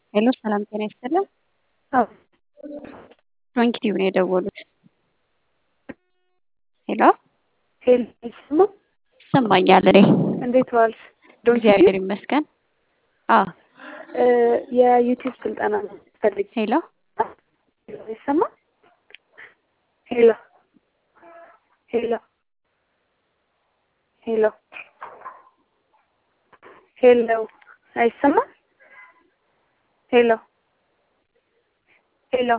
ሄሎ ሰላም ጤና ይስጥልን። ዶንኪቲቭ ነው የደወሉት። ሄሎ ሄሎ ይሰማ ይሰማኛል። እኔ እንዴት ዋልሽ? እግዚአብሔር ይመስገን። አዎ የዩቲዩብ ስልጠና ፈልግ ሄሎ ይሰማ ሄሎ ሄሎ ሄሎ ሄሎ አይሰማም? ሄሎ ሄሎ